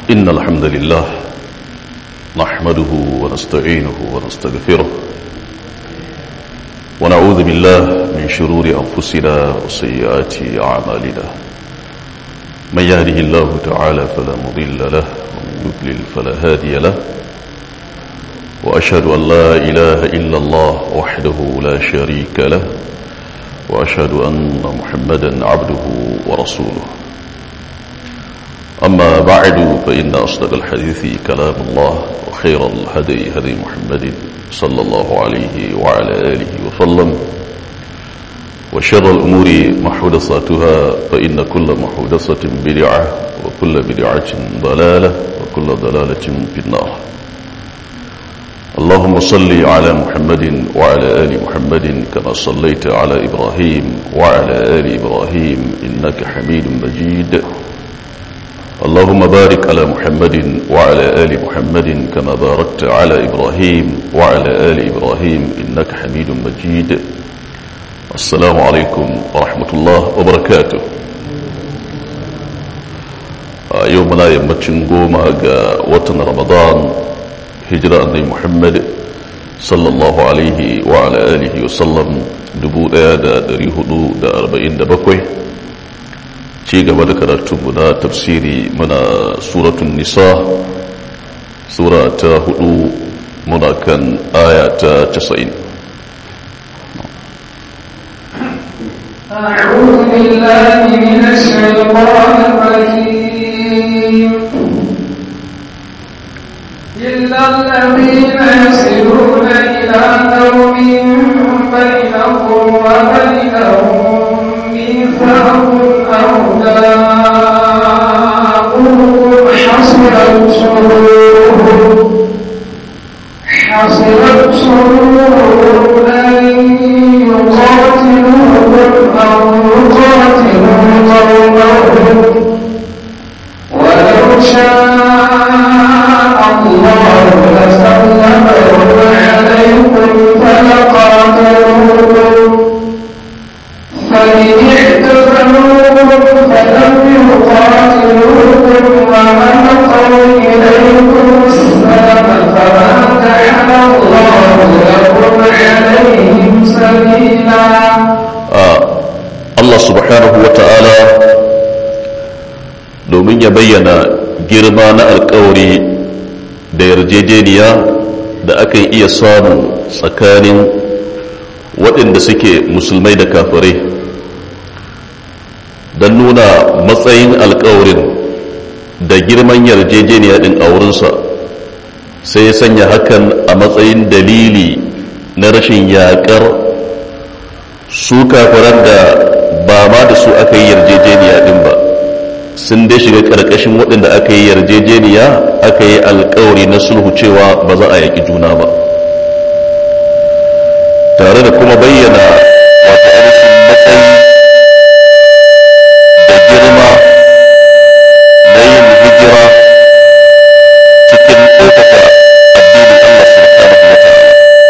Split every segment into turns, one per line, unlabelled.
إن الحمد لله نحمده ونستعينه ونستغفره ونعوذ بالله من شرور أنفسنا وسيئات أعمالنا من يهده الله تعالى فلا مضل له ومن يضلل فلا هادي له وأشهد أن لا إله إلا الله وحده لا شريك له وأشهد أن محمدا عبده ورسوله أما بعد فإن أصدق الحديث كلام الله وخير الهدي هدي محمد صلى الله عليه وعلى آله وسلم وشر الأمور محدثاتها فإن كل محدثة بدعة وكل بدعة ضلالة وكل ضلالة في النار اللهم صل على محمد وعلى آل محمد كما صليت على إبراهيم وعلى آل إبراهيم إنك حميد مجيد اللهم بارك على محمد وعلى آل محمد كما باركت على إبراهيم وعلى آل إبراهيم إنك حميد مجيد السلام عليكم ورحمة الله وبركاته يومنا يمتشن قوما وطن رمضان hijira annai muhammad sallallahu alaihi wa ala alihi wasallam 1447 ci gaba da karatunmu na tafsiri muna suratun nisa sura ta hudu muna kan aya ta 90
أعوذ بالله من الشيطان الرجيم إلا الذين يصلون إلى قوم بينكم وبينهم ميثاق أو جاءوكم حصلت صدورهم حصلت صدورهم أن يقاتلوكم أو يقاتلوا قومهم ولو شاء الله لسلمهم عليكم فلقاتلوكم فإن اعتزلوكم فلم يقاتلوكم وألقوا إليكم السلام فما جعل الله لكم عليهم سبيلا
Allah subhanahu wa ta'ala domin ya bayyana girma na alkawari da yarjejeniya da akan iya samu tsakanin waɗanda suke musulmai da kafirai don nuna matsayin alkawarin da girman yarjejeniya ɗin a wurinsa sai ya sanya hakan a matsayin dalili na rashin yaƙar su kafiran da ba ma da su aka yi yarjejeniya ɗin ba sun dai shiga ƙarƙashin waɗanda aka yi yarjejeniya aka yi alkawari na sulhu cewa ba za a yaƙi juna ba tare da kuma bayyana wata ainihin matsayi da girma na yin hijira cikin ɗaukaka addinin Allah subhanahu wa ta'ala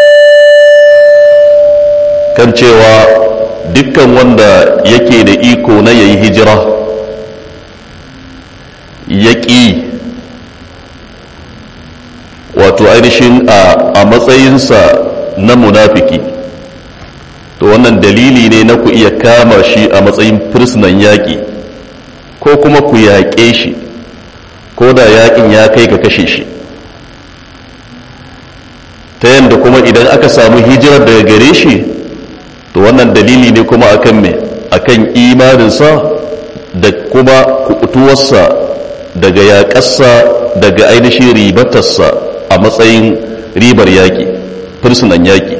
kan cewa dukkan wanda yake da iko na yayi hijira ya ƙi wato ainihin a matsayinsa na munafiki to wannan dalili ne na ku iya kama shi a matsayin firsinan yaƙi ko kuma ku yaƙe shi ko da yaƙin ya kai ka kashe shi ta yadda kuma idan aka samu hijirar daga gare shi to wannan dalili ne kuma akan me akan imaninsa da kuma kuɓutuwarsa daga yaƙarsa daga ainihin ribatarsa a matsayin ribar yaƙi fursunan yaƙi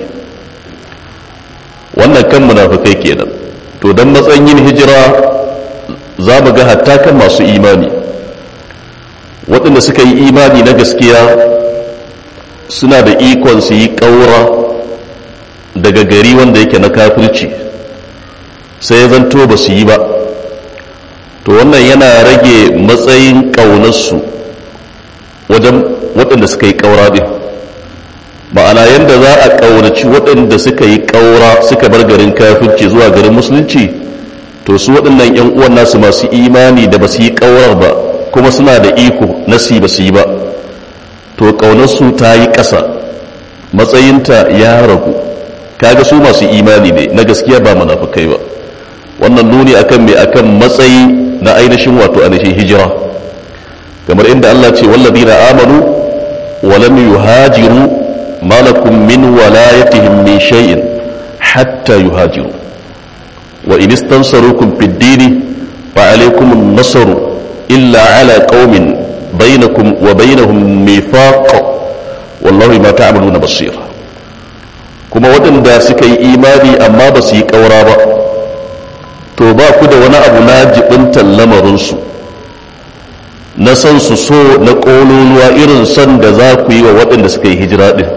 wannan kan munafukai kenan to don matsayin yin hijira za mu ga hatta kan masu imani waɗanda suka yi imani na gaskiya suna da ikon su yi ƙaura daga gari wanda yake na kafirci sai ya zanto ba su yi ba to wannan yana rage matsayin ƙaunarsu wajen waɗanda suka yi ƙaura ɗin ma'ana yadda za a ƙaunaci waɗanda suka yi ƙaura suka bar garin kafirci zuwa garin musulunci to su waɗannan 'yan uwan nasu masu imani da ba su yi ƙaurar ba kuma suna da iko na si ba su yi ba to ƙaunarsu ta yi ƙasa matsayinta ya ragu kaga su masu imani ne na gaskiya ba munafukai ba wannan nuni akan mai akan matsayi na ainihin wato ainihin hijira kamar inda Allah ce walladina amanu wa lam yuhajiru malakum min walayatihim min shay'in hatta yuhajiru wa in istansarukum fid dini fa alaykum an-nasr illa ala qaumin bainakum wa bainahum mithaq wallahu ma ta'maluna basir kuma waɗanda suka yi imani amma ba su yi ƙaura ba to ba ku da wani abu na jibintar lamarinsu na san su so na ƙololuwa irin son da za ku yi wa waɗanda suka yi hijira ɗin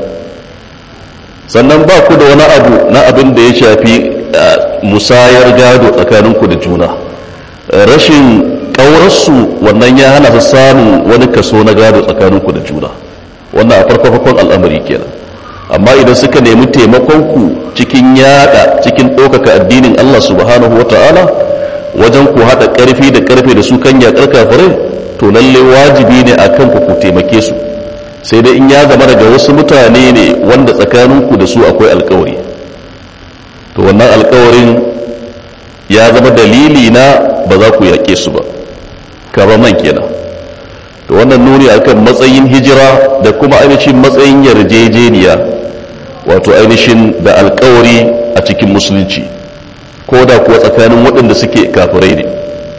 sannan ba ku da wani abu na abin da ya shafi musayar gado tsakaninku da juna rashin ƙaurarsu wannan ya hana su samun wani kaso na gado tsakaninku da juna wannan a farko-farkon al'amari kenan amma idan suka nemi taimakonku cikin yada cikin ɗaukaka addinin Allah subhanahu wa ta'ala wajen ku haɗa ƙarfi da ƙarfe da su kan yaƙar kafirai to lalle wajibi ne a kanku ku taimake su sai dai in ya zama daga wasu mutane ne wanda tsakaninku da su akwai alkawari to wannan alkawarin ya zama dalili na ba za ku yaƙe su ba kaba man kenan to wannan nuni akan matsayin hijira da kuma ainihin matsayin yarjejeniya wato ainihin da alkawari a cikin musulunci ko da kuwa tsakanin waɗanda suke kafirai ne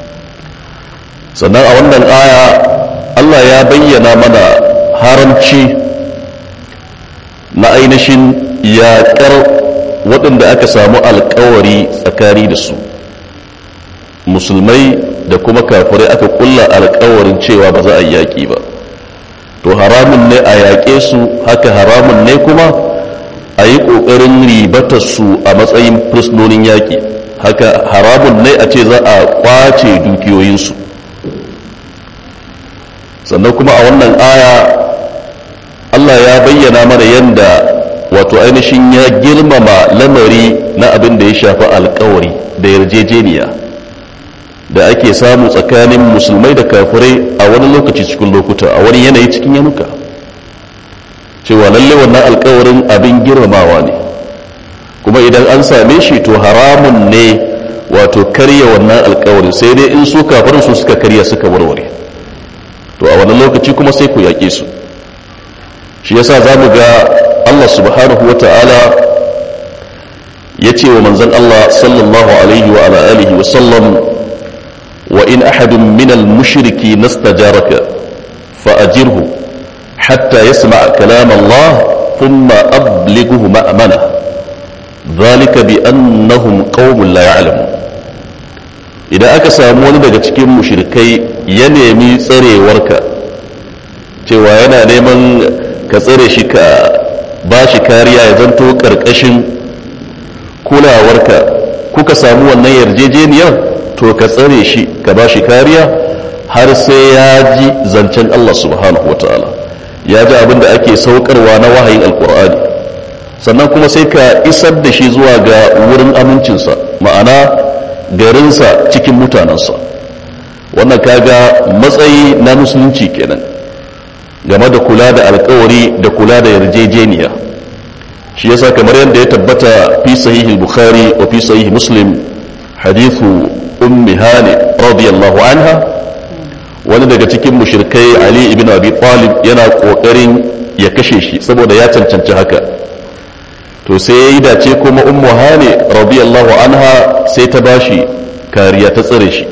sannan a wannan aya Allah ya bayyana mana haramci na ainihin yaƙar waɗanda aka samu alkawari tsakani da su musulmai da kuma kafirai aka kulla alkawarin cewa ba za a yaƙi ba to haramun ne a yaƙe su haka haramun ne kuma a yi ƙoƙarin ribatar su a matsayin fursunonin yaƙi haka haramun ne a ce za a ƙwace dukiyoyinsu sannan kuma a wannan aya Allah ya bayyana mana yadda wato ainihin ya girmama lamari na abin da ya shafi alkawari da yarjejeniya da ake samu tsakanin musulmai da kafirai a wani lokaci cikin lokuta a wani yanayi cikin yanuka cewa lalle wannan alkawarin abin girmamawa ne kuma idan an same shi to haramun ne wato karya wannan alkawarin sai dai in su kafirin su suka karya suka warware to a wani lokaci kuma sai ku yaƙe su shi yasa za mu ga Allah subhanahu wa ta'ala ya ce wa manzan Allah sallallahu alaihi wa ala alihi wa sallam wa in ahadun minal mushriki nastajaraka fa ajirhu hatta yasma kalam Allah thumma ablighuhu ma'amana dhalika bi annahum qaumun la ya'lamun idan aka samu wani daga cikin mushrikai ya nemi tsarewarka cewa yana neman ka tsare shi ka ba shi kariya ya zanto ƙarƙashin kulawarka kuka samu wannan yarjejeniyar to ka tsare shi ka ba shi kariya har sai ya ji zancen Allah subhanahu wa ta'ala ya ji abin da ake saukarwa na wahayin alkur'ani sannan kuma sai ka isar da shi zuwa ga wurin amincinsa ma'ana garinsa cikin mutanensa wannan kaga matsayi na musulunci kenan game da kula da alkawari da kula da yarjejeniya shi yasa kamar yadda ya tabbata fi sahihi bukhari wa fi sahihi muslim hadithu ummi hani radiyallahu anha wani daga cikin mushrikai ali ibn abi talib yana kokarin ya kashe shi saboda ya cancanci haka to sai ya yi dace kuma ummu hani radiyallahu anha sai ta bashi kariya ta tsare shi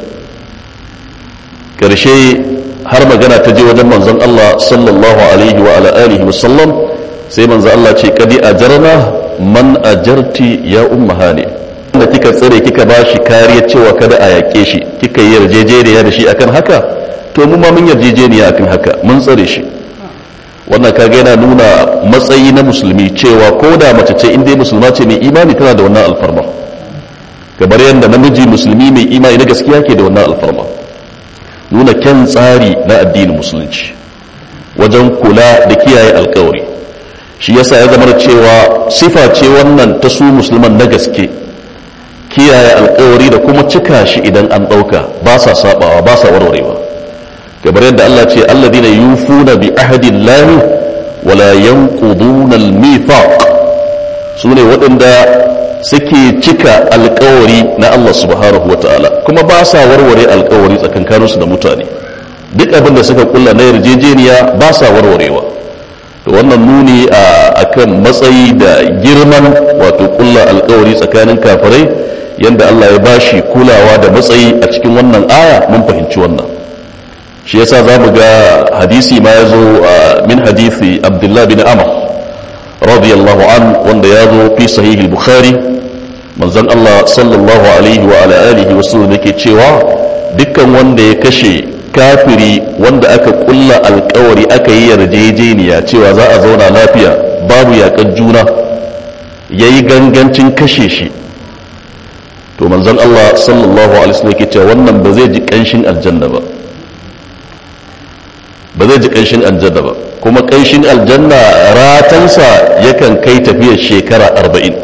karshe har magana ta je wajen manzon Allah sallallahu alaihi wa ala alihi wasallam sai manzon Allah ce kadi ajarna man ajarti ya umma hani da kika tsare kika bashi kariya cewa kada a yake shi kika yi yarjejeniya da shi akan haka to mu ma mun yarjejeniya akan haka mun tsare shi wannan kaga yana nuna matsayi na musulmi cewa ko da mace ce inda musulma ce mai imani tana da wannan alfarma kamar yadda namiji musulmi mai imani na gaskiya ke da wannan alfarma nuna kyan tsari na addinin musulunci wajen kula da kiyaye alkawari shi yasa ya zama cewa sifa ce wannan ta su musulman na gaske kiyaye alkawari da kuma cika shi idan an ɗauka ba sa sabawa ba sa warwarewa kamar yadda Allah ce alladhina yufuna bi ahdillahi wala yanquduna al-mithaq sune waɗanda suke cika alkawari na Allah subhanahu wataala kuma ba sa warware alkawari tsakankaninsu da mutane duk abin da suka kulla na yarjejeniya ba sa warwarewa to wannan nuni a kan matsayi da girman wato kulla alkawari tsakanin kafirai yadda Allah ya bashi kulawa da matsayi a cikin wannan aya mun fahimci wannan shi yasa za mu ga hadisi ma ya zo min hadisi abdullah bin amr radiyallahu an wanda ya zo fi sahihi bukhari manzon Allah sallallahu alaihi wa ala alihi wasallam yake cewa dukkan wanda ya kashe kafiri wanda aka kulla alkawari aka yi yarjejeniya cewa za a zauna lafiya babu yakan juna ya yi gangancin kashe shi to manzon Allah sallallahu alaihi wasallam yake cewa wannan ba zai ji kanshin aljanna ba ba zai ji kanshin aljanna ba kuma kanshin aljanna ratansa yakan kai tafiyar shekara arba'in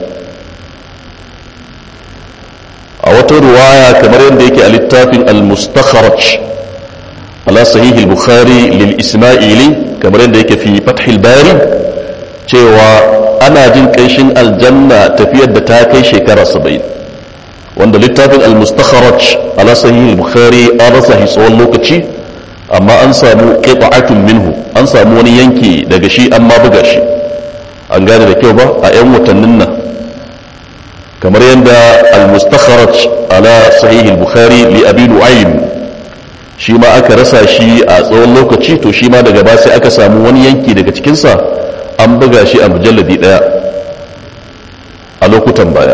a wata ruwaya kamar yadda yake a littafin al-mustakharaj على صحيح البخاري للإسماعيلي كما عندك في فتح الباري cewa ana jin ƙanshin aljanna tafiyar da ta kai shekara saba'in wanda littafin al-mustakharaj ala sahih al-bukhari an rasa shi tsawon lokaci amma an samu qita'atun minhu an samu wani yanki daga shi an ma buga shi an gane da kyau ba a 'yan watannin nan kamar yadda al-mustakharaj ala sahih al-bukhari li abi nu'aym shi ma aka rasa shi a tsawon lokaci to shi ma daga ba sai aka samu wani yanki daga cikinsa an buga shi a mujalladi daya a lokutan baya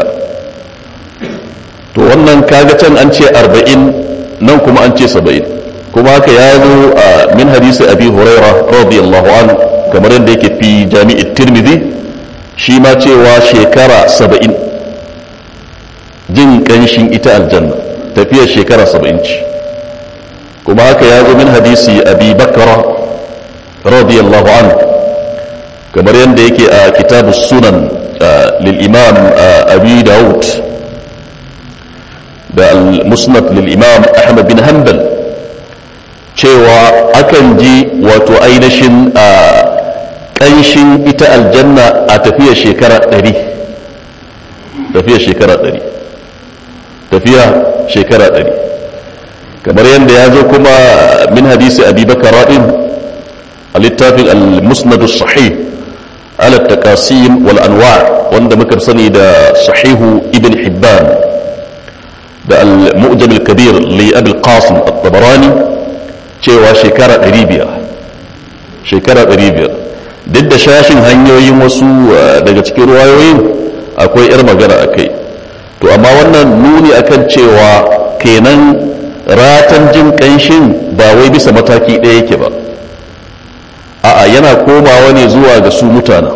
to wannan kaga can an ce arba'in nan kuma an ce saba'in kuma haka ya zo a min hadisi abi huraira radiyallahu an kamar yadda yake fi jami'in tirmidhi shi ma cewa shekara saba'in jin kanshin ita aljanna tafiyar shekara saba'in ce kuma haka ya zo min hadisi abi bakara radiyallahu an kamar yadda yake a kitabu sunan lil imam abi daud da al-musnad lil imam ahmad bin hanbal cewa akan ji wato ainihin a ƙanshin ita aljanna a tafiya shekara ɗari tafiya shekara ɗari tafiya shekara ɗari kamar yadda ya zo kuma min hadisi abi bakara ɗin a littafin al-musnadu sahih ala taqasim wal anwa wanda muka sani da sahihu ibn hibban da al-mu'jam al-kabir li abi al-qasim at-tabarani cewa shekara 500 shekara 500 duk da shashin hanyoyin wasu daga cikin ruwayoyin akwai yar magana akai to amma wannan nuni akan cewa kenan ratan jin kanshin ba wai bisa mataki ɗaya yake ba a'a yana komawa ne zuwa ga su mutane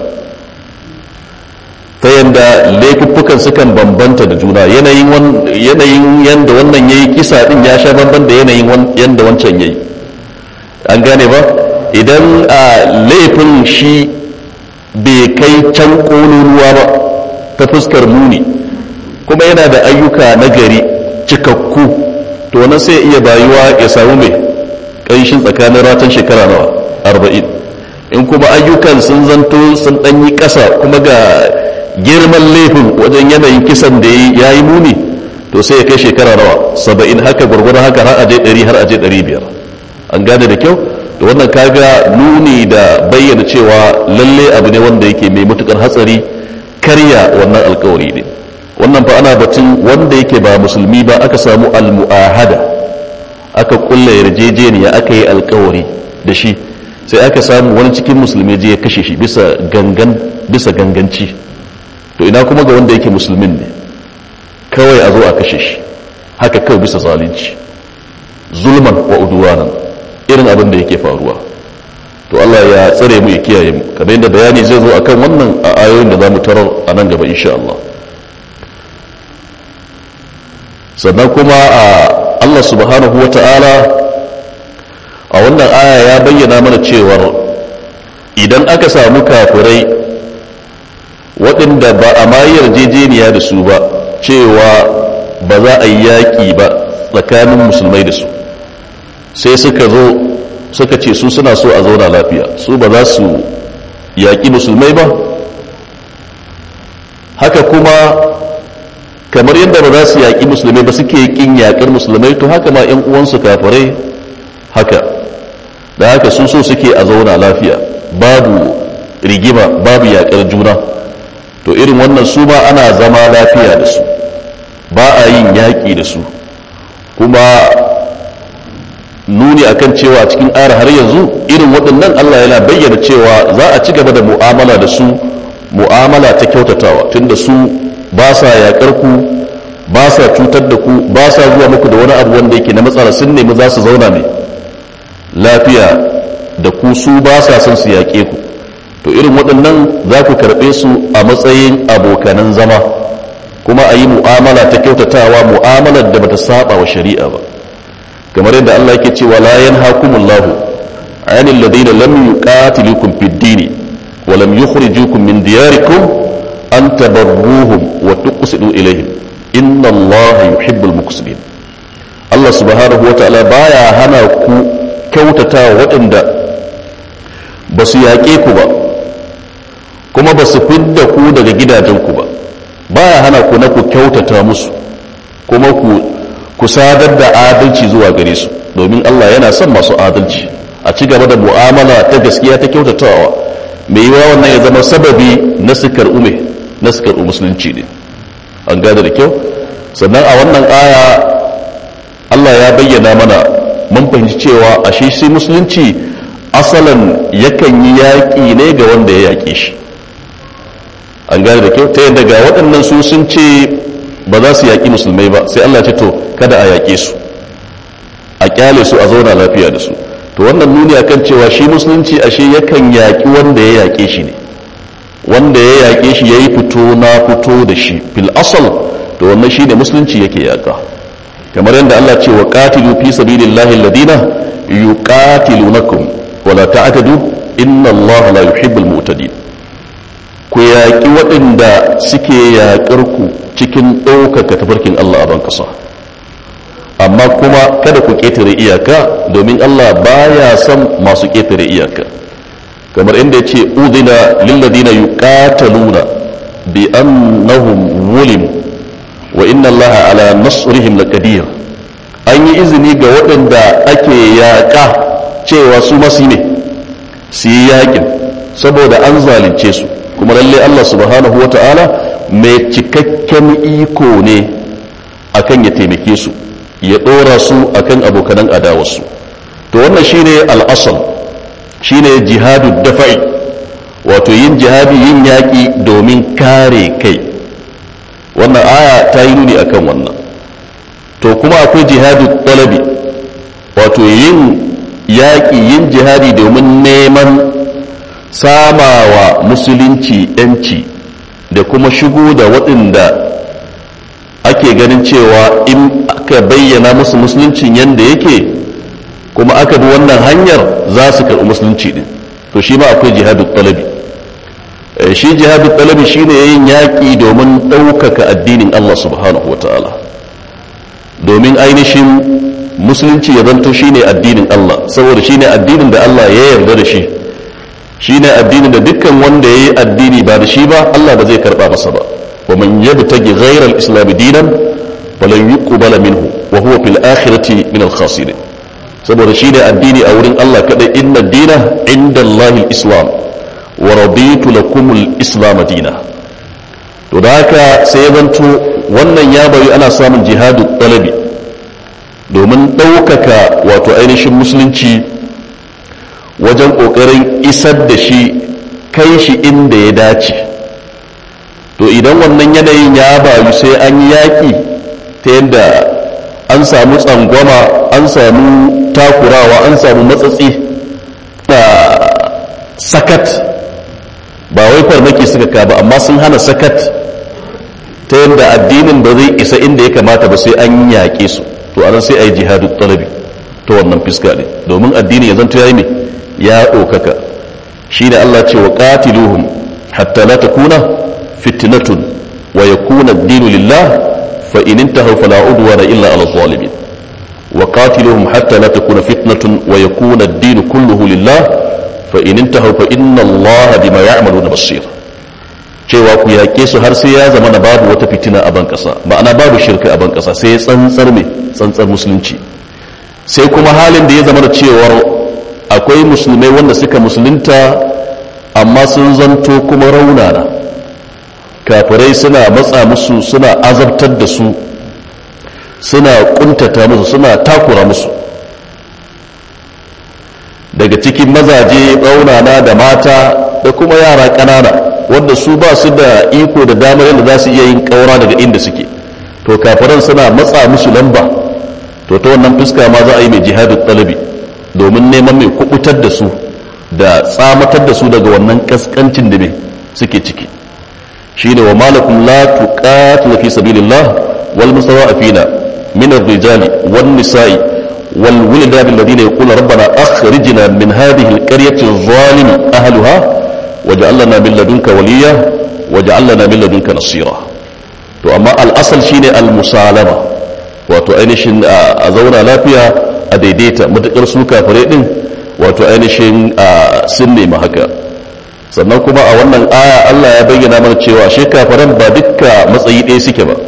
ta yadda laifuffukan sukan bambanta da juna yanayin yadda wannan ya yi kisa din ya sha bamban da yanayin yadda wancan ya yi an gane ba idan a laifin shi bai kai can ƙololuwa ba ta fuskar muni kuma yana da ayyuka na gari cikakku to wannan sai iya bayuwa ya samu mai ƙanshin tsakanin ratan shekara nawa arba'in in kuma ayyukan sun zanto sun ɗanyi ƙasa kuma ga girman laifin wajen yanayin kisan da ya yi muni to sai ya kai shekara nawa saba'in haka gwargwadon haka har aje ɗari har aje ɗari biyar an gane da kyau da wannan kaga nuni da bayyana cewa lalle abu ne wanda yake mai matukar hatsari karya wannan alkawari ne wannan fa ana batun wanda yake ba musulmi ba aka samu almu'ahada aka kulla yarjejeniya aka yi alkawari da shi sai aka samu wani cikin musulmi je ya kashe shi bisa gangan bisa ganganci to ina kuma ga wanda yake musulmin ne kawai a zo a kashe shi haka kawai bisa zalunci zulman wa udwanan irin abin da yake faruwa to Allah ya tsare mu ya kiyaye mu kamar yadda bayani zai zo akan wannan a ayoyin da zamu tarar a nan gaba insha Allah sannan kuma a Allah subhanahu wata'ala a wannan aya ya bayyana mana cewar idan aka samu kafirai waɗanda ba a ma yarjejeniya da su ba cewa ba za a yi yaƙi ba tsakanin musulmai da su sai suka zo suka ce su suna so a zauna lafiya su ba za su yaƙi musulmai ba haka kuma kamar yadda ba za su yaƙi musulmai ba suke ƙin yaƙar musulmai to haka ma 'yan uwansu kafirai haka da haka sun so suke a zauna lafiya babu rigima babu yaƙar juna to irin wannan su ma ana zama lafiya da su ba a yin yaƙi da su kuma nuni akan cewa cikin ayar har yanzu irin waɗannan Allah yana bayyana cewa za a ci gaba da mu'amala da su mu'amala ta kyautatawa tunda su ba sa yaƙar ku ba sa cutar da ku ba sa zuwa muku da wani abu wanda yake na matsala sun nemi za su zauna ne lafiya da ku su ba sa son su yaƙe ku to irin waɗannan za ku karɓe su a matsayin abokanan zama kuma a yi mu'amala ta kyautatawa mu'amalar da bata saba wa shari'a ba kamar yadda Allah yake cewa la yanhakumullahu anil ladina lam yuqatilukum fid dini wa lam yukhrijukum min diyarikum an tabarruhum wa tuqsidu ilayhim inna Allah yuhibbul muqsitin Allah subhanahu wa ta'ala baya hana ku kyautatawa waɗanda ba su yaƙe ku ba kuma ba su fidda ku daga gidajenku ba baya hana ku na ku kyautata musu kuma ku ku sadar da adalci zuwa gare su domin Allah yana son masu adalci a ci gaba da mu'amala ta gaskiya ta kyautatawa mai yiwa wannan ya zama sababi na sukar ume na sukar musulunci ne an gane da kyau sannan a wannan aya Allah ya bayyana mana mun fahimci cewa ashe shi musulunci asalan yakan yi yaƙi ne ga wanda ya yaƙe shi an gane da kyau ta yadda ga waɗannan su sun ce ba za su yaƙi musulmai ba sai Allah ce to kada a yaƙe su a ƙyale su a zauna lafiya da su to wannan nuni akan cewa shi musulunci ashe yakan yaƙi wanda ya yaƙe shi ne wanda ya yaƙe shi ya yi fito na fito da shi fil asal to wannan shi ne musulunci yake yaƙa kamar yadda Allah ce wa qatilu fi sabilillahi alladina yuqatilunakum wala ta'tadu inna Allah la yuhibbul mu'tadin ku yaƙi waɗanda suke yaƙar ku cikin ɗaukaka tafarkin Allah a ban ƙasa amma kuma kada ku ƙetare iyaka domin Allah baya son masu ƙetare iyaka kamar inda ya ce udina lilladina yuqataluna bi annahum zulim wa inna Allah ala nasrihim laqadir an yi izini ga waɗanda ake yaƙa cewa su masu ne su yi yaƙin saboda an zalunce su kuma lalle Allah subhanahu wata'ala mai cikakken iko ne akan ya taimake su ya ɗora su akan abokanan adawarsu to wannan shine al'asal shine jihadu dafa'i wato yin jihadi yin yaƙi domin kare kai wannan aya ta yi nuni akan wannan to kuma akwai jihadu talabi wato yin yaƙi yin jihadi domin neman samawa musulunci yanci da kuma shigo da waɗanda ake ganin cewa in aka bayyana musu musuluncin yadda yake kuma aka bi wannan hanyar za su karɓi musulunci din to shi ma akwai jihadu talabi shi jihadu talabi shine yin yaƙi domin ɗaukaka addinin Allah subhanahu ta'ala domin ainihin musulunci ya zanto shine addinin Allah saboda shine addinin da Allah ya yarda da shi shine addinin da dukkan wanda ya yi addini ba da shi ba Allah ba zai karba masa ba wa man yabtagi ghayra al-islam dinan falan yuqbala minhu wa huwa fil akhirati min al-khasirin saboda shine addini a wurin Allah kadai inna dina inda Allah al-islam wa raditu lakum al-islam dina to da haka sai ya zanto wannan ya bari ana samun jihadu talabi domin ɗaukaka wato ainihin musulunci wajen ƙoƙarin isar da shi kai shi inda ya dace to idan wannan yanayin ya bayu sai an yi yaƙi ta yadda an samu tsangwama an samu takurawa an samu matsatsi da sakat ba wai farmaki suka ka ba amma sun hana sakat ta yadda addinin ba zai isa inda ya kamata ba sai an yaƙe su to anan sai a yi jihadu talabi ta wannan fiska ne domin addini ya zanto ya yi ne ya ɗaukaka shi da Allah ce wa ƙatiluhum hatta la takuna fitnatun wa yakuna ad-dinu lillah fa in intahu fala udwana illa ala zalimin wa qatiluhum hatta la takuna fitnatun wa yakuna ad-din kulluhu lillah fa in intahu fa inna allaha bima ya'maluna basir cewa ku yaƙe su har sai ya zama na babu wata fitina a ban ƙasa ma'ana babu shirka a ban ƙasa sai tsantsar mai tsantsar musulunci sai kuma halin da ya zama da cewar akwai musulmai wanda suka musulunta amma sun zanto kuma raunana kafirai suna matsa musu suna azabtar da su suna kuntata musu suna takura musu daga cikin mazaje raunana da mata da kuma yara ƙanana wanda su ba su da iko da damar yadda za su iya yin ƙaura daga inda suke to kafiran suna matsa musu lamba to ta wannan fuska ma za a yi mai jihadin ɗalabi domin neman mai kubutar da su da tsamatar da su daga wannan kaskancin da mai suke ciki shine wa malakum la tuqatilu fi sabilillah wal mustada'afina min ar-rijali wan nisa'i wal wildan alladhina yaquluna rabbana akhrijna min hadhihi al-qaryati adh-dhalimi ahliha waj'al lana min ladunka waliya waj'al lana min ladunka nasira to amma al-asal shine al-musalama wato ainihin a zauna lafiya a daidaita matukar su kafare din wato ainihin sun nemi haka sannan kuma a wannan aya Allah ya bayyana mana cewa shi kafaran ba dukka matsayi ɗaya suke ba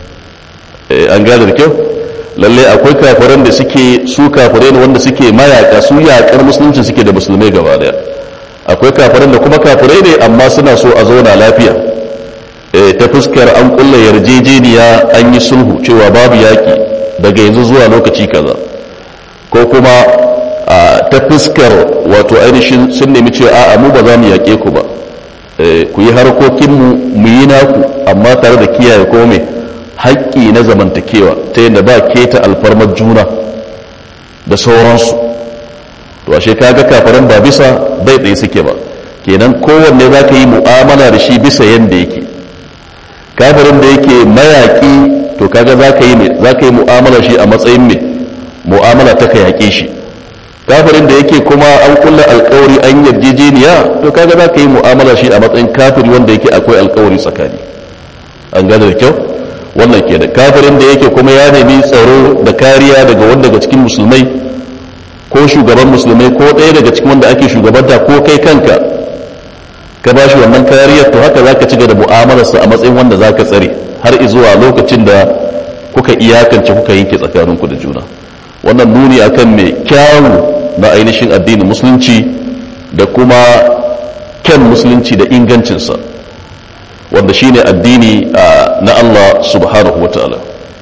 an gane da kyau lalle akwai kafaran da suke su kafare ne wanda suke mayaka su yaƙar musulunci suke da musulmai gaba daya akwai kafaran da kuma kafare ne amma suna so a zauna lafiya ta fuskar an kulla yarjejeniya an yi sulhu cewa babu yaƙi daga yanzu zuwa lokaci kaza ko kuma ta fuskar wato ainihin sun nemi cewa a'a mu ba za mu yaƙe ku ba ku yi harkokinmu mu yi naku amma tare da kiyaye ko mai haƙƙi na zamantakewa ta yadda ba keta alfarmar juna da sauransu to ashe kaga kafaran ba bisa bai tsaye suke ba kenan kowanne za ka yi mu'amala da shi bisa yadda yake kafirin da yake mayaƙi to kaga za ka yi za ka yi mu'amala shi a matsayin mai mu'amala ta ka yaƙe shi kafirin da yake kuma an kulla alkawari an yarjejeniya to kaga za ka yi mu'amala shi a matsayin kafiri wanda yake akwai alkawari tsakani an gane da kyau wannan ke da kafirin da yake kuma ya nemi tsaro da kariya daga wanda daga cikin musulmai ko shugaban musulmai ko ɗaya daga cikin wanda ake shugabanta ko kai kanka ka ba shi wannan kariyar to haka za ka ci da mu'amalarsa a matsayin wanda za ka tsare har zuwa lokacin da kuka iyakance kuka yanke tsakaninku da juna wannan nuni akan mai kyawu na ainihin addinin musulunci da kuma kyan musulunci da ingancinsa wanda shine addini na Allah subhanahu wa ta'ala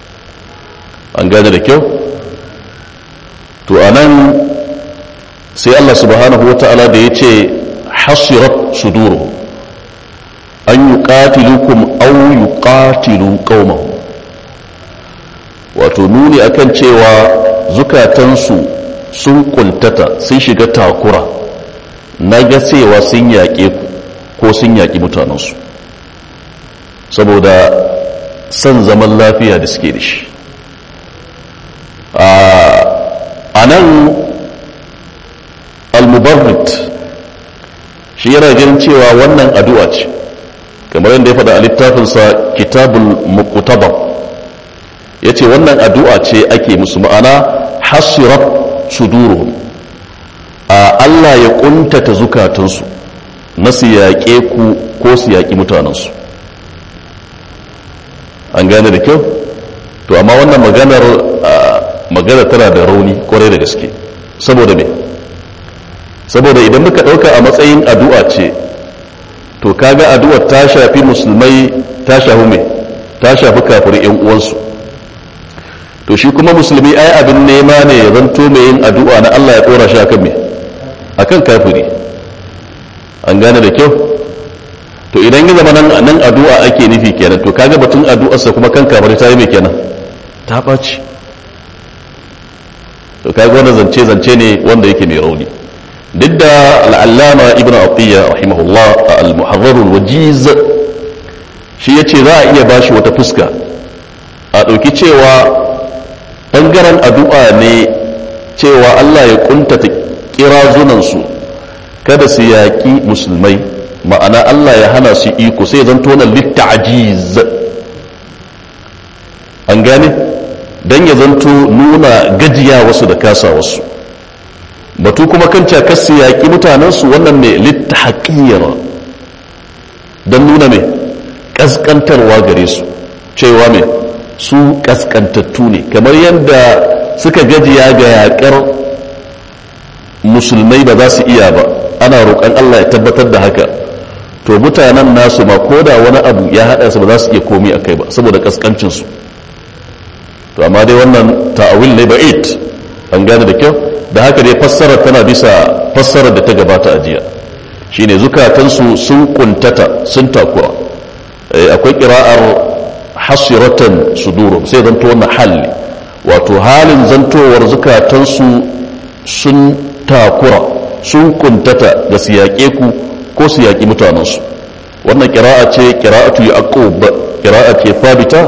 an gane da kyau to anan sai Allah subhanahu wa ta'ala da ya ce hasirat suduru an yi ƙatilukum au yi ƙatilu ƙaumahu wato nuni akan cewa zukatansu sun kuntata sun shiga takura na ga cewa sun yaƙe ku ko sun yaƙi mutanensu saboda son zaman lafiya da suke da shi a nan al-mubarrit shi yana ganin cewa wannan addu'a ce kamar yadda ya faɗa a littafinsa kitabul muqtabar ya ce wannan addu'a ce ake musu ma'ana hasirat suduruhum a Allah ya ƙuntata zukatansu na su yaƙe ku ko su yaƙi mutanensu an gane da kyau to amma wannan maganar magana tana da rauni kwarai da gaske saboda me saboda idan muka ɗauka a matsayin addu'a ce to kaga addu'ar ta shafi musulmai ta shafi me ta shafi kafir yan uwansu to shi kuma musulmi ai abin nema ne ya zanto mai yin addu'a na Allah ya ɗora shi akan me akan kafiri an gane da kyau to idan ya zama nan addu'a ake nufi kenan to kaga batun addu'arsa kuma kan kafiri ta yi mai kenan ta ɓaci to kaga wani zance zance ne wanda yake mai rauni duk da al'allama ibn atiyya rahimahullah a al-muharrarul wajiz shi ya ce za a iya bashi wata fuska a ɗauki cewa ɓangaren addu'a ne cewa allah ya ƙuntata kirazunansu kada su yaƙi musulmai ma'ana allah ya hana su iko sai zan tona litta'ajiz an gane don ya zanto nuna gajiya wasu da kasa wasu batu kuma kan cakarsu yaƙi mutanensu wannan ne litta haƙiyar don nuna mai ƙasƙantarwa gare su cewa mai su ƙasƙantattu ne kamar yadda suka gajiya ga yaƙar musulmai ba za su iya ba ana roƙon allah ya tabbatar da haka to mutanen nasu ma ko da wani abu ya haɗa su ba za su iya komi a kai ba saboda ƙasƙancinsu to amma dai wannan ta'awil ne ba'id an gane da kyau da haka dai fassara tana bisa fassarar da ta gabata a jiya shine zukatansu sun kuntata sun takura akwai kira'ar hasiratan suduru sai zanto wannan hali wato halin zantowar zukatansu sun takura sun kuntata da su yaƙe ku ko su yaƙi mutanensu wannan kira'a ce kira'atu yaqub kira'a ce fabita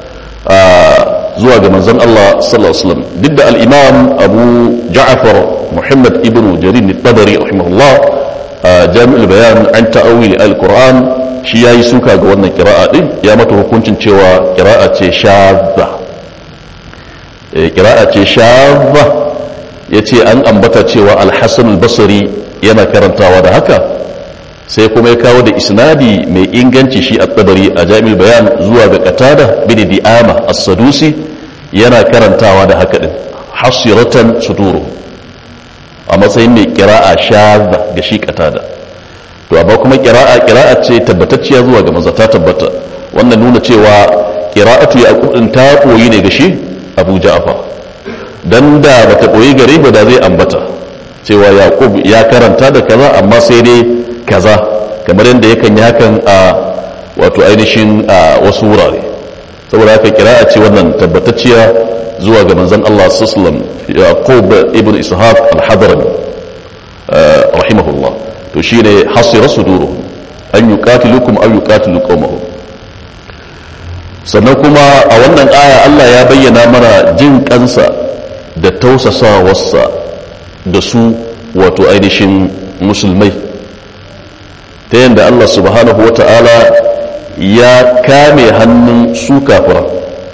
zuwa ga manzon Allah sallallahu alaihi wasallam duk da al-imam Abu Ja'far Muhammad ibn Jarir al-Tabari rahimahullah Jami'ul Bayan an ta'awil al-Qur'an shi yayi suka ga wannan qira'a din ya mata hukuncin cewa qira'a ce shadda eh qira'a ce shadda yace an ambata cewa al-Hasan al-Basri yana karantawa da haka sai kuma ya kawo da isnadi mai inganci shi a tabari a jami'ul bayan zuwa ga qatada bin di'ama as-sadusi yana karantawa da haka din hasiratan suduru a matsayin mai kira'a shadda ga shi qatada to amma kuma kira'a kira'a ce tabbatacciya zuwa ga manzo ta tabbata wannan nuna cewa qira'atu yaqub din ta koyi ne ga shi Abu Ja'far dan da bata koyi gare ba da zai ambata cewa yaqub ya karanta da kaza amma sai dai kaza kamar yadda yakan yi hakan a wato ainihin a wasu wurare saboda haka kira'a ce wannan tabbatacciya zuwa ga manzon Allah sallallahu yaqub ibn ishaq al-hadrami rahimahullah to shine hasira suduru an yuqatilukum aw yuqatilu qawmahum sannan kuma a wannan aya Allah ya bayyana mana jin kansa da tausasawarsa da su wato ainihin musulmai ta yadda Allah subhanahu wa ta'ala ya kame hannun su kafiran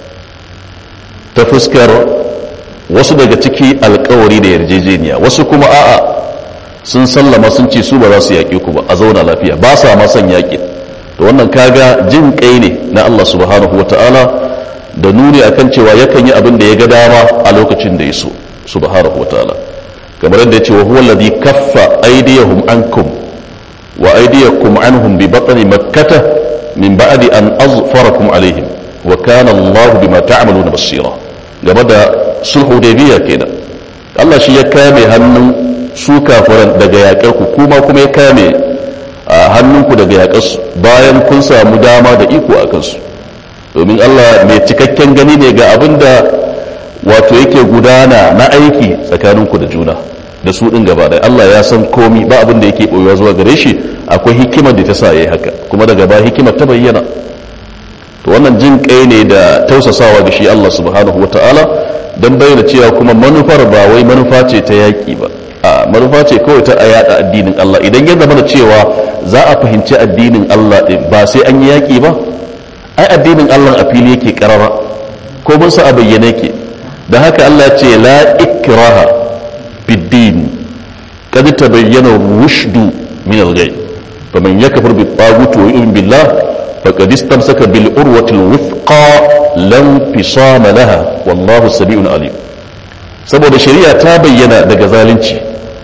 ta fuskar wasu daga ciki alkawari da yarjejeniya wasu kuma a'a sun sallama sun ce su ba za su yaƙi ku ba a zauna lafiya ba sa ma son yaƙi to wannan kaga jin kai ne na Allah subhanahu wa ta'ala da nuni akan cewa yakan yi abin da ya ga dama a lokacin da ya so subhanahu wa ta'ala kamar yadda ya ce wa huwa alladhi kaffa aydiyahum ankum wa aydiyakum anhum bi batni makkah min ba'di an azfarakum alaihim wa kana Allah bima ta'maluna basira game da sulhu biya kenan Allah shi ya kame hannun su kafiran daga yaƙar ku kuma kuma ya kame hannunku daga yaƙar su bayan kun samu dama da iko a kansu domin Allah mai cikakken gani ne ga abin da wato yake gudana na aiki tsakaninku da juna da su ɗin gaba ɗaya Allah ya san komi ba abin da yake ɓoyewa zuwa gare shi akwai hikimar da ta sa ya yi haka kuma daga ba hikimar ta bayyana to wannan jin kai ne da tausasawa ga shi Allah subhanahu wata'ala don bayyana cewa kuma manufar ba wai manufa ce ta yaƙi ba a manufa ce kawai ta a yaɗa addinin Allah idan ya zama da cewa za a fahimci addinin Allah ɗin ba sai an yi yaƙi ba ai addinin Allah a fili yake karara ko mun sa a bayyane yake da haka Allah ce la ikraha bid-din kad tabayyana rushdu min al-ghayb faman yakfur bit-taghut wa yu'min billah faqad istamsaka bil urwati al-wuthqa lam fisama laha wallahu sami'un alim saboda shari'a ta bayyana daga zalunci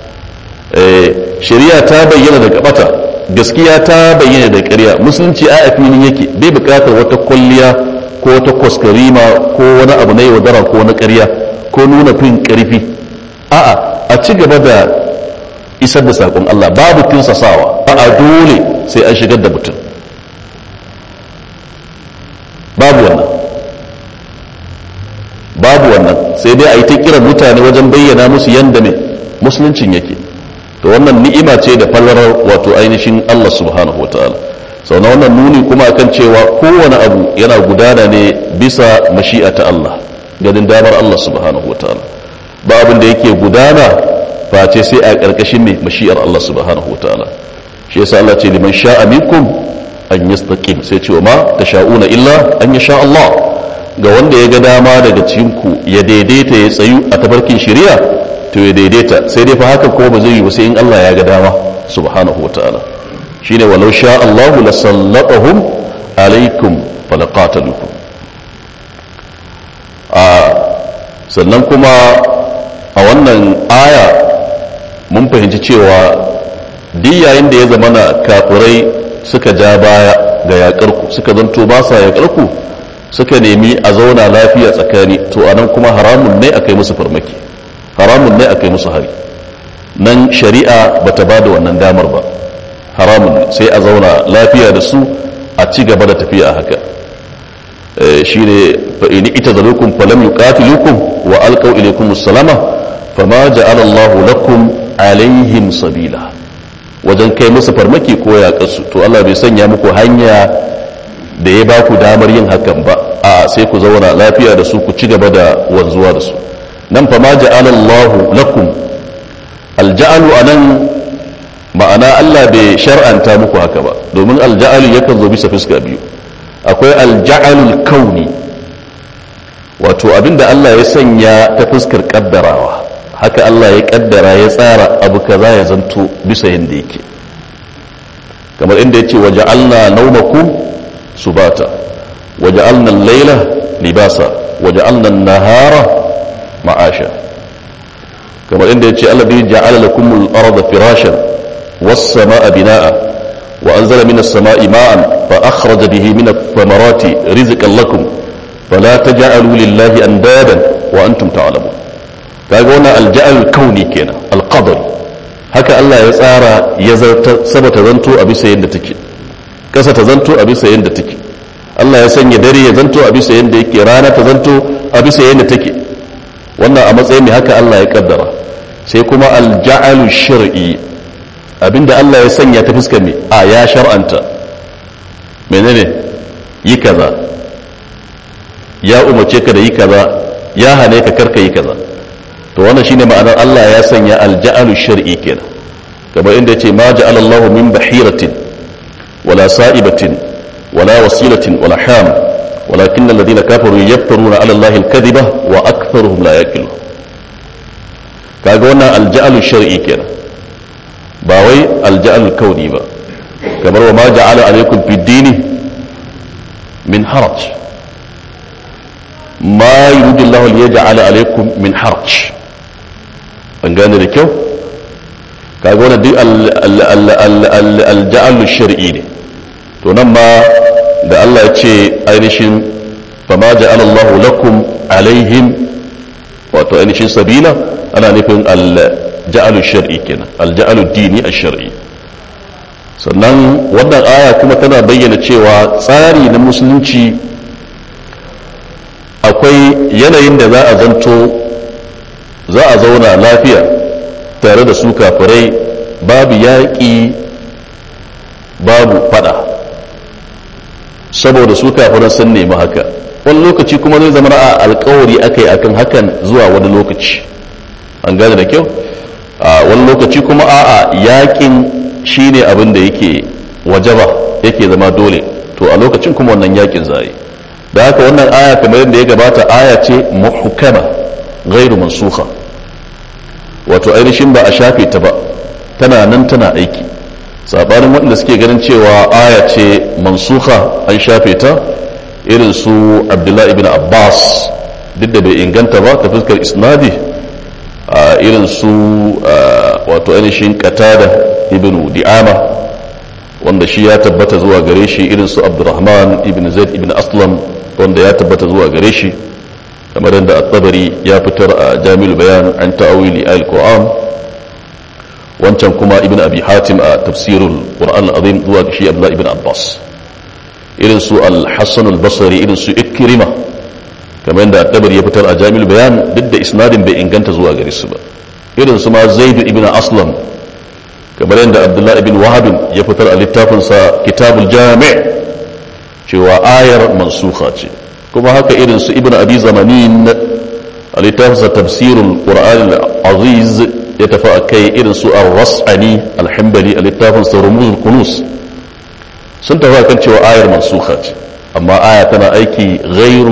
eh shari'a ta bayyana daga bata gaskiya ta bayyana da ƙarya musulunci a filin yake bai buƙatar wata kwalliya ko wata kwaskarima ko wani abu na yaudara ko na ƙarya ko nuna fin ƙarfi a'a a ci gaba da isar da saƙon Allah babu tinsasawa a dole sai an shigar da mutum babu wannan babu wannan sai dai a yi ta kiran mutane wajen bayyana musu yadda mai musuluncin yake to wannan ni'ima ce da fallarar wato ainihin Allah subhanahu wa ta'ala sau na wannan nuni kuma akan cewa kowane abu yana gudana ne bisa mashi'a ta Allah ganin damar Allah subhanahu wa ta'ala ba abin da yake gudana face sai a ƙarƙashin ne mashi'ar Allah subhanahu wa ta'ala shi yasa Allah ce liman sha'a minkum an yastaqim sai ce wa ma tasha'una illa an yasha Allah ga wanda ya ga dama daga cikinku ya daidaita ya tsayu a tafarkin shari'a to ya daidaita sai dai fa haka kuma ba zai yi ba sai in Allah ya ga dama subhanahu wa ta'ala shine walau sha Allahu la sallatahum alaikum falaqatalukum a sannan kuma a wannan aya mun fahimci cewa duk yayin da ya zama na kafirai suka ja baya ga yaƙarku suka zanto ba sa yaƙarku suka nemi a zauna lafiya tsakani to anan kuma haramun ne a kai musu farmaki haramun ne a kai musu hari nan shari'a bata ba da wannan damar ba haramun ne sai a zauna lafiya da su a ci gaba da tafiya haka shi ne fa'ini ita zalukum falam yuqatilukum wa alqaw ilaykum as-salama fama ja'ala Allahu lakum alaihim sabila wajen kai musu farmaki ko yaƙarsu to Allah bai sanya muku hanya da ya ba ku damar yin hakan ba a sai ku zauna lafiya da su ku ci gaba da wanzuwa da su nan fa ma ja'ala Allahu lakum alja'alu anan ma'ana Allah bai shar'anta muku haka ba domin alja'alu yakan zo bisa fuska biyu akwai alja'alul kauni wato abinda Allah ya sanya ta fuskar kaddarawa haka Allah ya kaddara ya tsara abu kaza ya zanto bisa yanda yake kamar inda yace waja'alna nawmakum subata waja'alna al-layla libasa waja'alna an-nahara ma'asha kamar inda yace alladhi ja'ala lakum al-arda firashan was-samaa'a binaa'a wa anzala minas samaa'i ma'an fa akhraja bihi min ath-thamarati rizqan lakum fala taj'alu lillahi andadan wa antum ta'lamun kaga wannan alja'al kauni kenan alqadar haka Allah ya tsara ya zarta sama ta zanto a bisa yadda take kasa ta zanto a bisa yadda take Allah ya sanya dare ya zanto a bisa yadda yake rana ta zanto a bisa yadda take wannan a matsayin ne haka Allah ya kaddara sai kuma alja'alu shar'i abinda Allah ya sanya ta fuskar ne a ya shar'anta menene yi kaza ya umarce ka da yi kaza ya hane ka karka yi kaza to wannan shine ma'anar Allah ya sanya alja'alu shar'i kenan kamar inda yace ma ja'ala Allahu min bahiratin wala sa'ibatin wala wasilatin wala ham walakin alladhina kafaru yaftaruna 'ala Allahi al-kadhiba wa aktharuhum la yaqilun kaga wannan alja'alu shar'i kenan ba wai alja'alu kauni ba kamar wa ma ja'ala alaykum fid dini min haraj ma yuridu Allahu liyaj'ala alaykum min haraj an gane da kyau kaga wannan duk alja'alu shar'i ne to nan ma da Allah ya ce ainihin fama ja'ala Allah lakum alaihim wato ainihin sabila ana nufin alja'alu shar'i kenan alja'alu dini ash-shar'i sannan wannan aya kuma tana bayyana cewa tsari na musulunci akwai yanayin da za a zanto za a zauna lafiya tare da su kafirai babu yaƙi babu fada saboda su kafiran sun nemi haka wani lokaci kuma zai zama a alkawari aka yi akan hakan zuwa wani lokaci an gane da kyau a wani lokaci kuma a'a yaƙin shine abin da yake wajaba yake zama dole to a lokacin kuma wannan yaƙin zai da haka wannan aya kamar yadda ya gabata aya ce muhkama ghairu mansukha wato ainihin ba a shafe ta ba tana nan tana aiki sabanin waɗanda suke ganin cewa aya ce mansuha an shafe ta irin su abdullahi ibn abbas duk da bai inganta ba ta fuskar isnadi a irin su wato ainihin qatada ibn di'ama wanda shi ya tabbata zuwa gare shi irin su abdurrahman ibn zaid ibn aslam wanda ya tabbata zuwa gare shi kamar yadda at-tabari ya fitar a jami'ul bayan an ta'awili al-qur'an wancan kuma ibn abi hatim a tafsirul qur'an al-azim zuwa shi abdullah ibn abbas irin su al-hasan al-basri irin su ikrima kamar yadda at-tabari ya fitar a jami'ul bayan duk da isnadin bai inganta zuwa gare su ba irin su ma zaid ibn aslam kamar yadda abdullah ibn wahab ya fitar a littafinsa kitabul jami' cewa ayar mansukha ce kuma haka irin su ibn abi zamanin a littafinsa tafsirul qur'an al-aziz ya tafi a kai irin su ar-ras'ani al-hanbali a littafinsa rumuzul kunus sun tafi kan cewa ayar mansukha ce amma aya tana aiki ghairu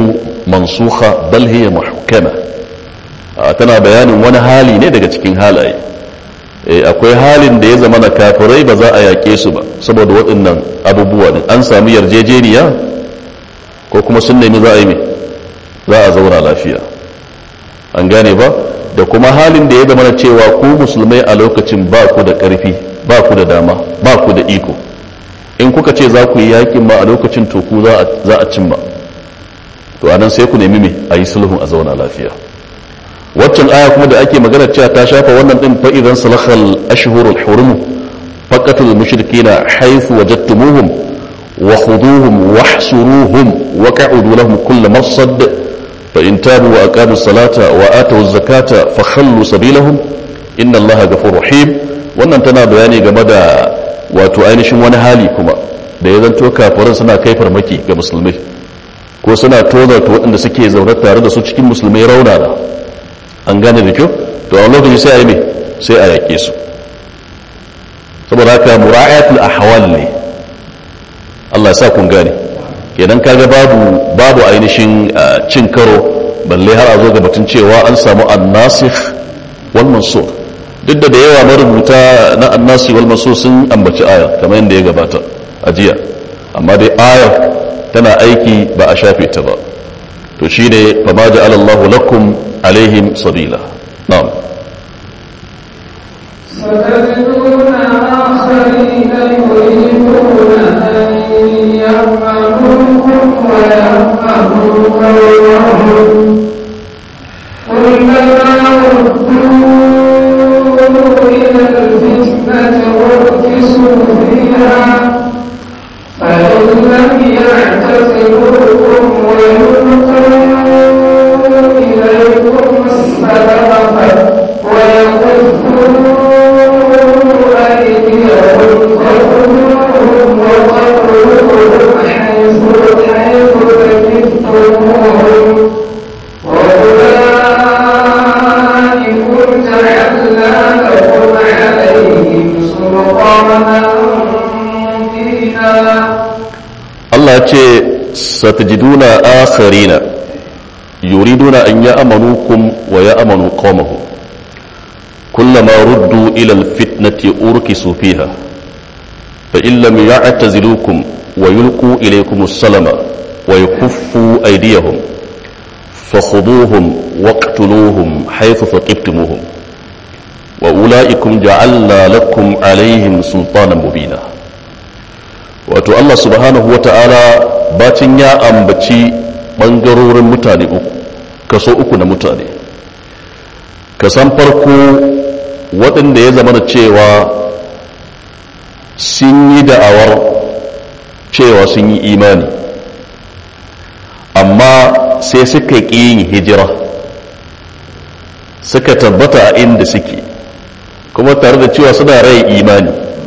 mansukha bal hiya muhkama tana bayanin wani hali ne daga cikin halaye akwai halin da ya zama na kafirai ba za a yaƙe su ba saboda waɗannan abubuwa ne an samu yarjejeniya ko kuma sun nemi za a yi mai za a zauna lafiya an gane ba da kuma halin da ya zama na cewa ku musulmai a lokacin ba ku da ƙarfi ba ku da dama ba ku da iko in kuka ce za ku yi yaƙin ma a lokacin to ku za a cimma to anan sai ku nemi mai a yi sulhun a zauna lafiya waccan aya kuma da ake magana cewa ta shafa wannan din fa idan salakhal ashhurul hurum faqatul mushrikeena haythu wajadtumuhum wa khuduhum wahsuruhum wa qa'udu lahum kull marsad fa in tabu wa aqamu salata wa atu zakata fa khallu sabilahum inna allaha ghafurur rahim wannan tana bayani game da wato ainihin wani hali kuma da ya zanto kafirin suna kai farmaki ga musulmai ko suna tozarta waɗanda suke zaune tare da su cikin musulmai raunana an gane da kyau to a lokaci sai a yi mai sai a yaƙe su saboda haka mura'atul ahwal ne Allah ya sa kun gane idan kaga babu babu ainihin cin karo balle har a zo ga batun cewa an samu annasikh wal mansur duk da da yawa marubuta na annasi wal mansur sun ambaci aya kamar yadda ya gabata a jiya amma dai ayar tana aiki ba a shafe ta ba to shine fa ma ja'ala Allahu lakum عليهم سبيلا نعم
ستجدون آخرين يريدون أن يأمنوكم ويأمنوا قومهم كلما ردوا إلى الفتنة أركسوا فيها فإن لم يعتزلوكم ويلقوا إليكم السلام ويكفوا أيديهم فخذوهم وقتلوهم حيث حيث ثقفتموهم وأولئكم جعلنا لكم عليهم سلطانا مبينا
Allah ce satajiduna akharina yuriduna an ya'manukum wa ya'manu qaumahum kullama ruddu ila alfitnati urkisu fiha fa in lam ya'tazilukum wa yulqu ilaykum as-salama wa yakuffu aydiyahum فخذوهم واقتلوهم حيث ثقفتموهم وأولئكم جعلنا لكم عليهم سلطانا مبينا wato Allah subhanahu wa ta'ala bacin ya ambaci ɓangarorin mutane uku kaso uku na mutane kasan farko waɗanda ya zama da cewa sun yi da'awar cewa sun yi imani amma sai suka ƙi yin hijira suka tabbata a inda suke kuma tare da cewa suna rai imani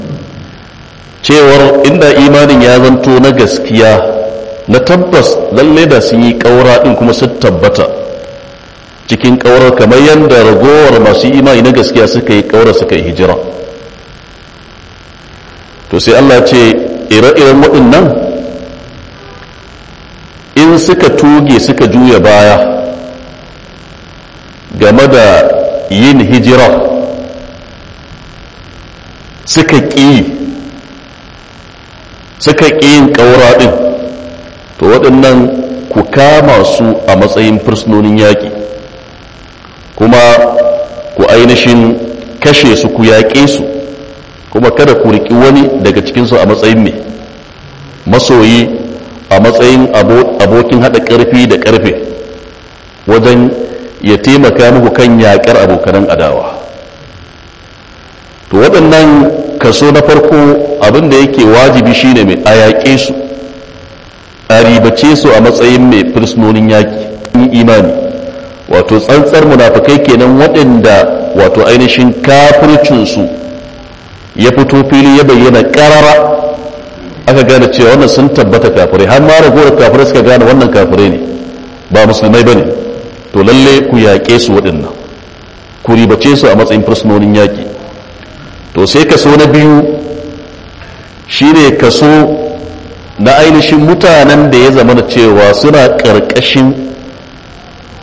cewar inda imanin ya zanto na gaskiya na tabbas lalle da sun yi ƙaura ɗin kuma sun tabbata cikin ƙaurar kamar yadda ragowar masu imani na gaskiya suka yi ƙaura suka yi hijira to sai Allah ce ire-iren waɗannan in suka tuge suka juya baya game da yin hijira suka ƙi suka ƙi yin ƙaura ɗin to waɗannan ku kama su a matsayin fursunonin yaƙi kuma ku ainihin kashe su ku yaƙe su kuma kada ku riƙi wani daga cikinsu a matsayin mai masoyi a matsayin abokin haɗa ƙarfi da ƙarfe wajen ya taimaka muku kan yaƙar abokanan adawa to waɗannan kaso na farko abin da yake wajibi shine mai a yaƙe su a ribace su a matsayin mai fursunonin yaƙi imani wato tsantsar munafukai kenan waɗanda wato ainihin kafircinsu ya fito fili ya bayyana ƙarara aka gane cewa wannan sun tabbata kafirai har ma ragowar kafirai suka gane wannan kafirai ne ba musulmai ba ne to lalle ku yaƙe su waɗannan ku ribace su a matsayin fursunonin yaƙi to sai kaso na biyu shine kaso na ainihin mutanen da ya zama da cewa suna ƙarƙashin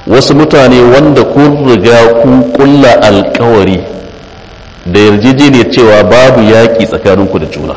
wasu mutane wanda kun riga kun kulla alkawari da yarjejeniyar cewa babu yaƙi tsakaninku da juna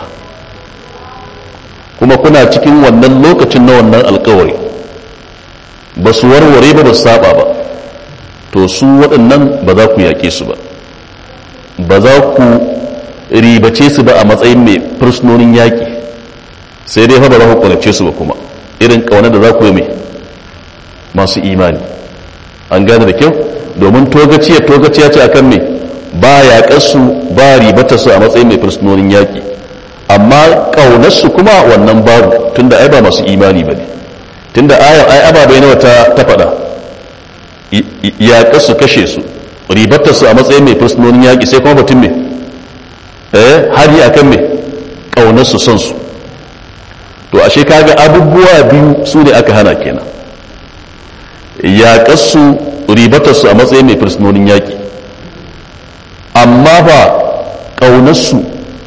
kuma kuna cikin wannan lokacin na wannan alkawari ba su warware ba ba su saba ba to su waɗannan ba za ku yaƙe su ba ba za ku ribace su ba a matsayin mai fursunonin yaƙi sai dai fa ba za ku ƙunace su ba kuma irin ƙaunar da za ku yi mai masu imani an gane da kyau domin togaciya togaciya ce akan mai ba yaƙarsu ba ribata su a matsayin mai fursunonin yaƙi amma ƙaunarsu kuma wannan babu tunda ai ba masu imani ba ne tunda ayar ai ababai nawa ta ta faɗa yaƙarsu kashe su ribatar su a matsayin mai fursunonin yaƙi sai kuma batun mai eh hari akan mai ƙaunarsu son su to ashe kaga abubuwa biyu su ne aka hana kenan yaƙarsu ribatarsu a matsayin mai fursunonin yaƙi amma ba ƙaunarsu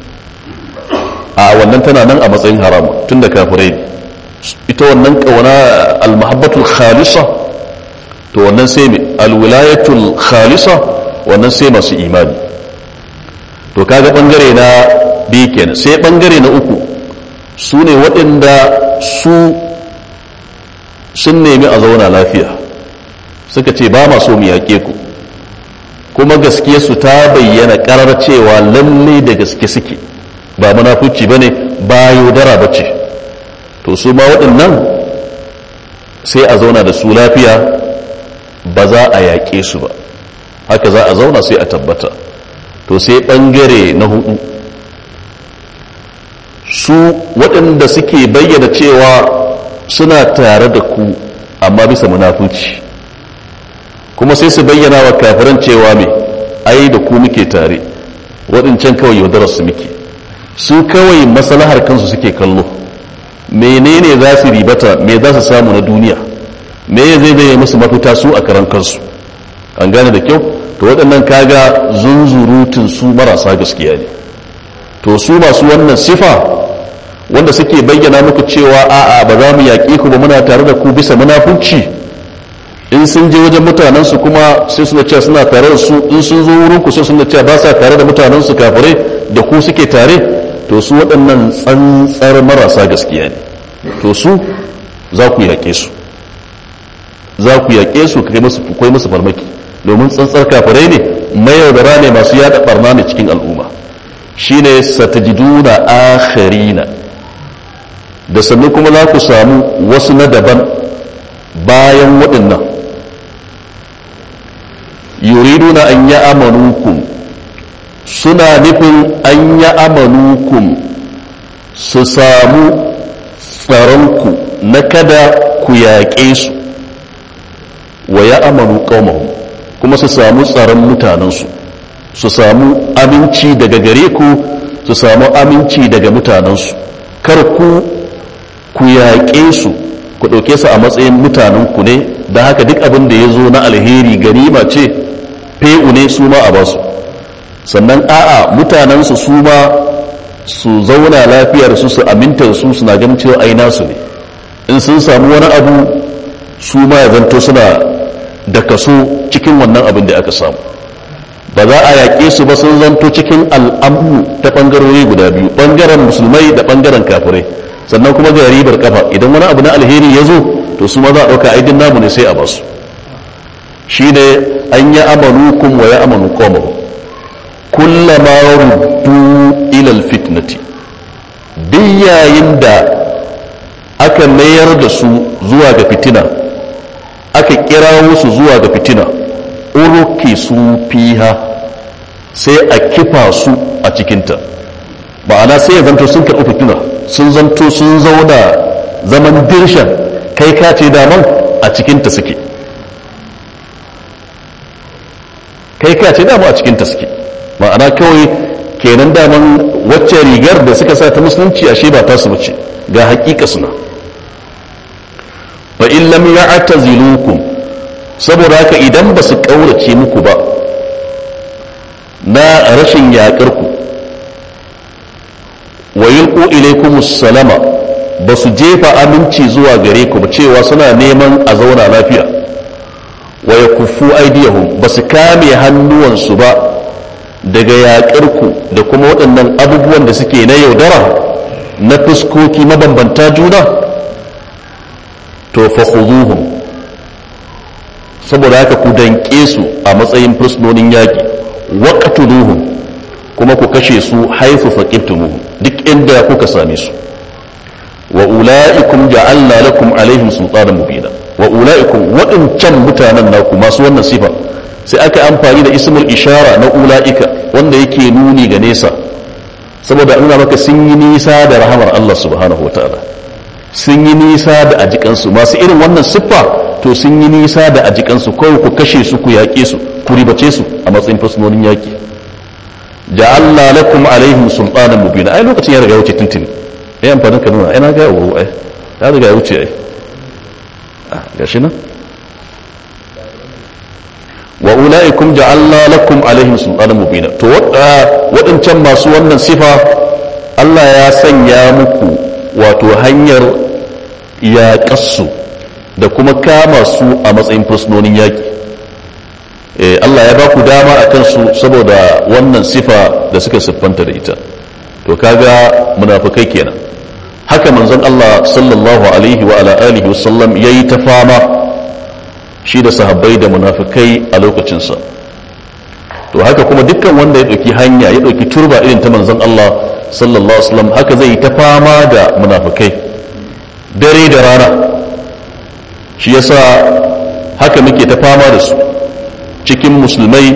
a wannan tana nan a matsayin haram tun da kafirai ita wannan ƙauna almahabbatul khalisa to wannan sai mai alwilayatul khalisa wannan sai masu imani to kaga ɓangare na biyu kenan sai ɓangare na uku su ne waɗanda su sun nemi a zauna lafiya suka ce ba ma so mu yaƙe ku kuma gaske su ta bayyana ƙarar cewa lalle da gaske suke ba munafuci ba ne ba yaudara ba ce to su ma waɗannan sai a zauna da su lafiya ba za a yaƙe su ba haka za a zauna sai a tabbata to sai ɓangare na hudu su waɗanda suke bayyana cewa suna tare da ku amma bisa munafuci kuma sai su bayyana wa kafiran cewa mai ai da ku muke tare waɗancan kawai yaudarar su muke su kawai maslahar kansu suke kallo menene za su ribata me za su samu na duniya me zai zai musu mafita su a karan kansu an gane da kyau to waɗannan kaga zunzurutun su marasa gaskiya ne to su masu wannan sifa wanda suke bayyana muku cewa a'a ba za mu yaƙe ku ba muna tare da ku bisa munafunci in sun je wajen mutanensu kuma sai suna cewa suna tare da su in sun zo wurin ku sai suna cewa ba sa tare da mutanensu kafirai da ku suke tare to su waɗannan tsantsar marasa gaskiya ne to su za ku yaƙe su za ku yaƙe su kai musu kai musu farmaki domin tsantsar kafirai ne mayaudara ne masu yada barna ne cikin al'umma shine satajiduna akharina da sannu kuma za ku samu wasu na daban bayan waɗannan yuriduna an ya amanukum suna nufin an ya amanukum su samu tsaronku na kada ku yaƙe su wa ya amanu ƙaumahu kuma su samu tsaron mutanensu su samu aminci daga gare ku su samu aminci daga mutanensu kar ku ku yaƙe su ku ɗauke su a matsayin mutanenku ne da haka duk abin da ya zo na alheri ganima ce fe'u ne su ma a basu sannan a'a mutanensu su ma su zauna lafiyar su su aminta su suna ganin cewa ai nasu ne in sun samu wani abu su ma ya zanto suna da kaso cikin wannan abin da aka samu ba za a yaƙe su ba sun zanto cikin al'amu ta ɓangarori guda biyu ɓangaren musulmai da ɓangaren kafirai sannan kuma ga ribar kafa idan wani abu na alheri ya zo to su ma za a ɗauka aidin namu ne sai a basu shi ne an yi amanukum wa ya amanu qawmahu kullama ruddu ila alfitnati duk yayin da aka mayar da su zuwa ga fitina aka kira su zuwa ga fitina uruki su fiha sai a kifa su a cikinta ma'ana sai ya zanto sun karɓi fitina sun zanto sun zauna zaman dirshan kai ka ce daman a cikinta suke kai ka ce daman a cikinta suke ma'ana kawai kenan daman wacce rigar da suka sa ta musulunci ashe ba ta su bace ga hakika suna fa in lam ya'tazilukum saboda haka idan ba su kaurace muku ba na rashin yaƙar ku wa yulqu ilaykum salama ba su jefa aminci zuwa gare ku ba cewa suna neman a zauna lafiya wa yakuffu aydiyahum basu kame hannuwansu ba daga yaƙarku da kuma waɗannan abubuwan da suke na yaudara na fuskoki mabambanta juna to fa khuduhum saboda haka ku danƙe su a matsayin fursunonin yaƙi waqtuluhum kuma ku kashe su haifu faqibtumuhum duk inda kuka same su wa ula'ikum ja'alna lakum alaihim sultanan mubina wa ula'ikum waɗancan mutanen naku masu wannan sifa sai aka amfani da ismul ishara na ula'ika wanda yake nuni ga nesa saboda nuna maka sun yi nisa da rahamar Allah subhanahu wa ta'ala sun yi nisa da ajikansu masu irin wannan siffa to sun yi nisa da ajikansu kawai ku kashe su ku yaƙe su ku ribace su a matsayin fasunonin yaƙi ja'alna lakum alaihim sultanan mubina ai lokacin ya riga wuce tuntuni ai amfanin ka nuna ai na ga yawo ai ya riga ya wuce ai ah gashi nan wa ula'ikum ja'alna lakum alaihim sultanan mubina to waɗancan masu wannan sifa Allah ya sanya muku wato hanyar yaƙassu da kuma kama su a matsayin fursunonin yaƙi Allah ya ba ku dama a kansu saboda wannan sifa da suka siffanta da ita to kaga munafukai kenan haka manzon Allah sallallahu alaihi wa ala alihi wasallam yayi ta fama shi da sahabbai da munafikai a lokacinsa to haka kuma dukkan wanda ya ɗauki hanya ya ɗauki turba irin ta manzon Allah sallallahu alaihi wasallam haka zai ta fama da munafikai dare da rana shi yasa haka muke ta fama da su cikin musulmai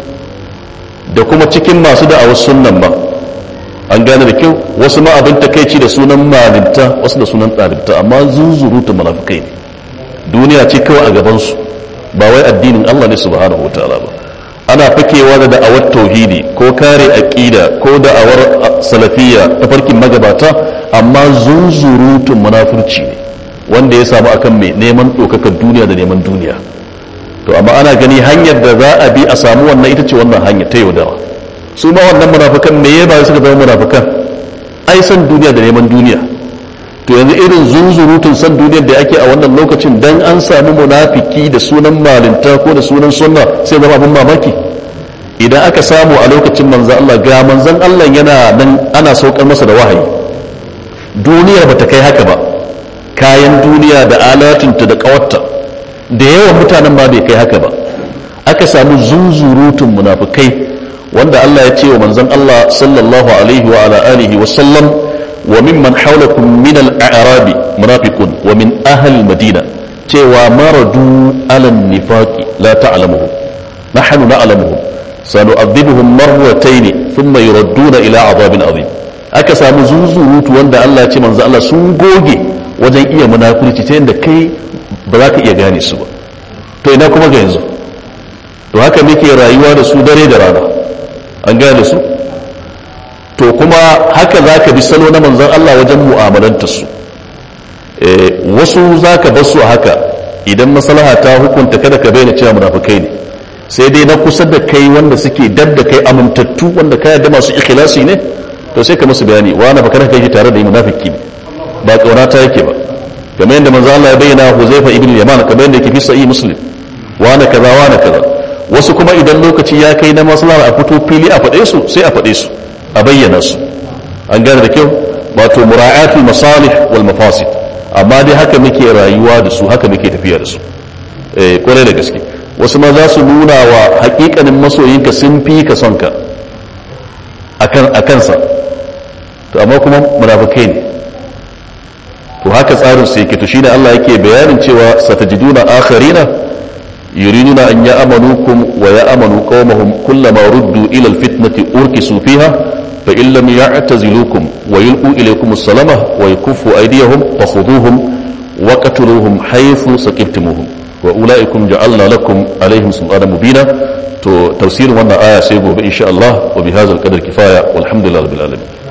da kuma cikin masu da'awar sunnan ba an gane da kyau wasu ma abin takaici da sunan malinta wasu da sunan ɗalibta amma zunzurutu munafikai ne duniya ce kawai a gabansu ba wai addinin Allah ne subhanahu wa ta'ala ba ana fakewa da da'awar tauhidi ko kare aqida ko da'awar salafiyya ta farkin magabata amma zunzurutun munafurci ne wanda ya samu akan mai neman ɗaukakar duniya da neman duniya to amma ana gani hanyar da za a bi a samu wannan ita ce wannan hanyar ta yaudara su ma wannan munafukan me ya ba suka zama munafukan ai san duniya da neman duniya to yanzu irin zunzurutun san duniyar da ake a wannan lokacin dan an samu munafiki da sunan malinta ko da sunan sunna sai zama abin mamaki idan aka samu a lokacin manzan Allah ga manzan Allah yana nan ana saukar masa da wahayi duniyar bata kai haka ba kayan duniya da alatinta da kawarta da yawan mutanen ma bai kai haka ba aka samu zunzurutun munafikai wanda Allah ya ce wa manzan Allah sallallahu alaihi wa ala alihi wa sallam وممن حولكم من الأعراب منافقون ومن أهل المدينة cewa maradu ala nifaqi la ta'lamuhum nahnu na'lamuhum sanu'adhibuhum marratayn thumma yuradduna ila 'adabin 'azim aka samu zuzurutu wanda Allah ya ce manzo Allah sun goge wajen iya munafurci ta yanda kai ba za ka iya gane su ba to ina kuma ga yanzu to haka muke rayuwa da su dare da rana an gane su to kuma haka za ka bi salo na manzon Allah wajen mu'amalanta su wasu za ka bar su haka idan maslaha ta hukunta kada ka bayyana cewa munafukai ne sai dai na kusa da kai wanda suke dab da kai amintattu wanda ka yarda masu ikhlasi ne to sai ka musu bayani wa na fakar kai tare da munafiki ne ba kauna ta yake ba kamar yadda manzo Allah ya bayyana Huzaifa ibn Yaman kamar yadda yake fi sahih Muslim wa na kaza wa na kaza wasu kuma idan lokaci ya kai na maslaha a fito fili a faɗe su sai a faɗe su a bayyana su an gane da kyau wato mura'atul masalih wal mafasid amma dai haka muke rayuwa da su haka muke tafiya da su eh kwarai da gaske wasu ma za su nuna wa hakikanin masoyinka sun fi ka son ka akan akansa to amma kuma munafikai ne to haka tsarin su yake to shine Allah yake bayanin cewa satajiduna akharina yuriduna an ya'manukum wa ya'manu qaumahum kullama ruddu ila alfitnati urkisu fiha فإن لم يعتزلوكم ويلقوا إليكم السلامة ويكفوا أيديهم فخذوهم وقتلوهم حيث سكبتموهم وأولئكم جعلنا لكم عليهم سلطانا مبينا تفسير وانا آية سيبوا إن شاء الله وبهذا القدر كفاية والحمد لله رب العالمين